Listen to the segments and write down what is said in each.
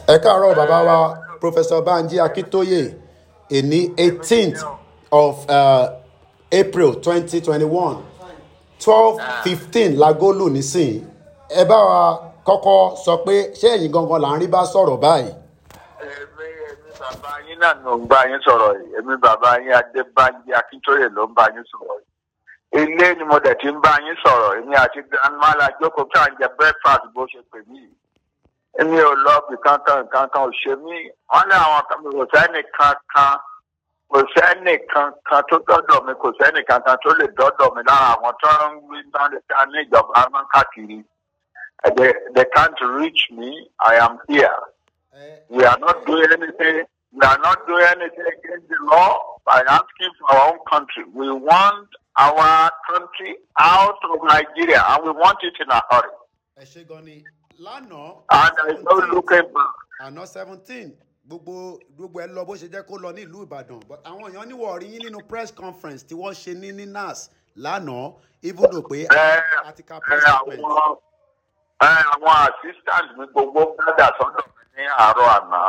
ẹ káàárọ̀ bàbá wa professor banji akintoye èní eighteenth of uh, april twenty twenty one twelve fifteen lagolu nísìn ẹ bá wa kọ́kọ́ sọ pé ṣé ẹ̀yin gangan là ń rí bá sọ̀rọ̀ báyìí. èmi èmi bàbá yín náà ló ń bá yín sọ̀rọ̀ yìí èmi bàbá yín adébánjí akíntóyè ló ń bá yín sọ̀rọ̀ yìí ilé ni mo dẹ̀ ti ń bá yín sọ̀rọ̀ èmi àti grandma la jókòó kí à ń jẹ breakfast bó ṣe pè mí yìí èmi ò lọ bí kankan kankan ò ṣe mí wọn ní àwọn kan kò sẹ́ni kankan kò sẹ́ni kankan tó dọ́dọ̀ mi kò sẹ́ni kankan tó lè dọ́dọ̀ mi lára àwọn tó ń wí náà ní ìjọba máa ń káàkiri they, they can't reach me I am here. We are not doing anything. We are not doing anything against the law by asking for our own country. We want our country out of Nigeria, and we want it in a hurry. ẹ ṣe gan ni lánàá. And there is no looking back. àná seventeen gbogbo gbogbo ẹ lọ bó ṣe jẹ́ kó lọ ní ìlú ìbàdàn but àwọn èèyàn níwọ̀ rí yín nínú press conference tí wọ́n ṣe ní ní nas lánàá even though pé Ẹ àti ka ẹ press conference. àwọn ẹ àwọn assistant mi gbogbo gbọ́dọ̀ sọ́dọ̀ mi ní àárọ̀ àná.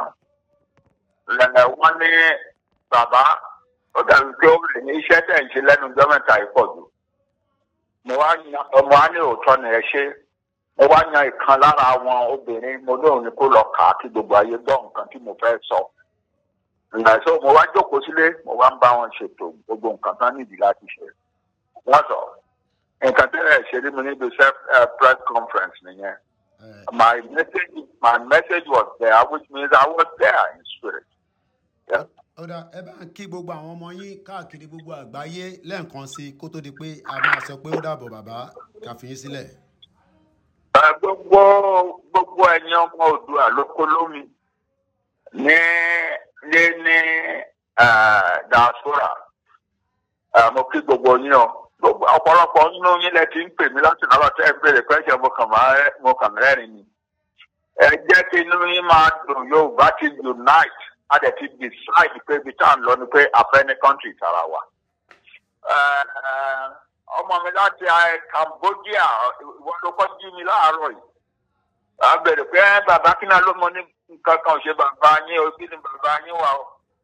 Ẹ wọ́n ní bàbá ó dàbí pé ó lè ní iṣẹ́ tẹ̀ ń ṣe lẹ́nu ọjọ́ mẹ́ta yìí pọ̀ jù. Mo wá yan ọmọ á ní òótọ́ ni ẹ ṣe. Mo wá yan ìkan lára àwọn obìnrin mo lóun ni kó lọ kà á kí gbogbo ayé gbọ́ nǹkan tí mo fẹ́ sọ. Ìgbà tó mo wá jókòó sílé mo wá ń bá wọn ṣètò gbogbo nǹkan tán nídìí láti ṣe. Wọ́n sọ nǹkan tẹ́lẹ̀ ṣe rí mi níbi self uh, press conference nìyẹn. Eh, My message, my message was there, which means I was there in spirit. Yeah. ọ̀dà ẹ bá ń kí gbogbo àwọn ọmọ yín káàkiri gbogbo àgbáyé lẹ́ẹ̀kan sí i kó tó di pé a máa sọ pé ó dàbọ̀ bàbá kàfíyín sílẹ̀. Ẹ, gbogbo gbogbo ẹ̀yin ọmọ Oòduà ló kó lómi ní ní ní eh, diaspora Ẹ, mo kí gbogbo yín o gbogbo ọ̀pọ̀lọpọ̀ nínú yín lẹ ti ń pè mí láti náà tẹ́ ẹ béèrè pẹ́sẹ̀ mo kàn máa rẹ́- mo kàn rẹ́rìn ni ẹ jẹ́ kí inú yín máa dùn Yorùbá ti unite a dẹ̀ ti decide pé ibi tá à ń lọ ni pé afẹ́ni country tara wa. Ẹ, ẹ, ọmọ mi láti ẹ, Cambodia ìwọ ló kọ́ jí mi láàárọ̀ yìí a bẹ̀rẹ̀ pé ẹ, bàbá kí náà ló mọ ní nǹkan kan ò ṣe bàbá yín o kí ni bàbá yín wà o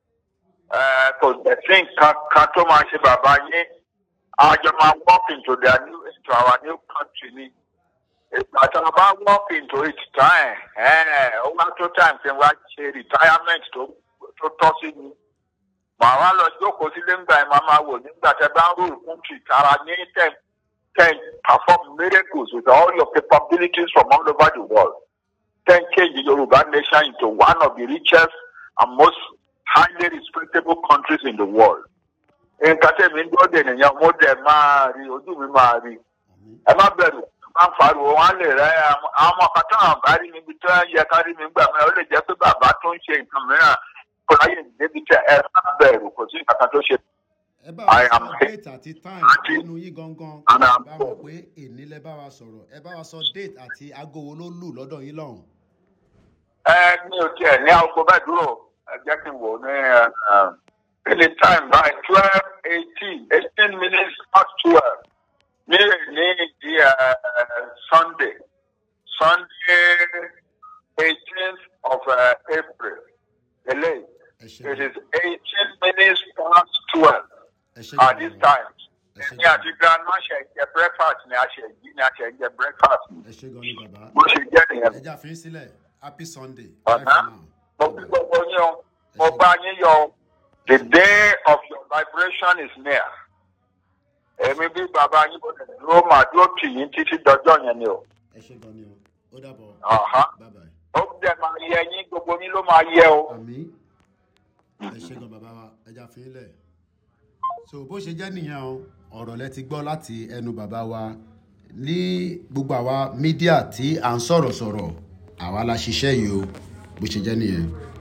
Ẹ, kò dẹ̀ sí nǹkan kan tó máa ṣe bàbá yín àjọ máa walk into their new into our new country ni ìgbà tí wọn bá walk into it time ẹ ó wá tó time tí wọn ṣe retirement tó tó tọ́ sí mi màá wá lọ jókòó sílé ńgbà yẹn máa máa wò nígbà tí ẹ bá ń rule country tara ní ten ten perform miracles with all your capabilities from all over the world ten change the Yoruba nation into one of the richest and most highly respectable countries in the world nǹkan tẹ̀mí ń dúró dè nìyẹn mo dẹ̀ máa rí ojú mi máa rí ẹ má bẹ̀rù má fariwo wọn á lè rẹ àwọn ọmọ kan tó hàn bá rí mi ibi tó yẹ ká rí mi gbà mí ó lè jẹ́ pé bàbá tó ń ṣe nǹkan mìíràn kò láyè débi tẹ ẹ má bẹ̀rù kò sí nǹkan kan tó ṣe. ẹ bá I wa am sọ here. date àti time Àti- nínú yín gangan And kí I'm- bá mọ̀ pé èní lẹ bá wa sọ̀rọ̀ ẹ bá wa sọ date àti aago wo ló lù lọ́dọ̀ yín lọ́hùn. ẹ mi ò tiẹ̀ ní aago bẹ́ẹ̀ dúró ẹ jẹ́ kí n wò ó ní ẹ ẹ kí ni time by twelve eighteen eighteen minutes past twelve ní ní di ẹ Sunday Sunday eighteenth of uh, April eléyìí. ẹ ṣe It gan is 18 minutes past 12 ẹ ṣe at gan this ni time. Yes, Ní àti grandma ṣe ń jẹ breakfast ni a ṣe jí ni a ṣe ń jẹ breakfast. ẹ ṣe gan ni bàbá Bó ṣe jẹ́ nìyẹn. ẹ já fi yín sílẹ̀ happy sunday Bàbá, bye for now. Mo fi gbogbo yín o, mo bá yín yọ o. The day of your vibration is near. Èmi bí bàbá yín bó lè dúró màá dúró tì yín títí dọjọ́ yẹn ni o. ẹ ṣe gan ni o ó dàbọ̀ Ọ̀hán. bye bye. Ó dẹ̀ máa yẹ yín, gbogbo yín ló máa yẹ o. àmì ẹ ṣe gan bàbá wa ẹ já fi yín lẹ̀. so bó ṣe jẹ́ nìyẹn o ọ̀rọ̀ lẹ ti gbọ́ láti ẹnu bàbá wa ní gbogbo àwa mídíà tí à ń sọ̀rọ̀ sọ̀rọ̀ àwa la ṣiṣẹ́ yìí o bó ṣe jẹ́ nìyẹn.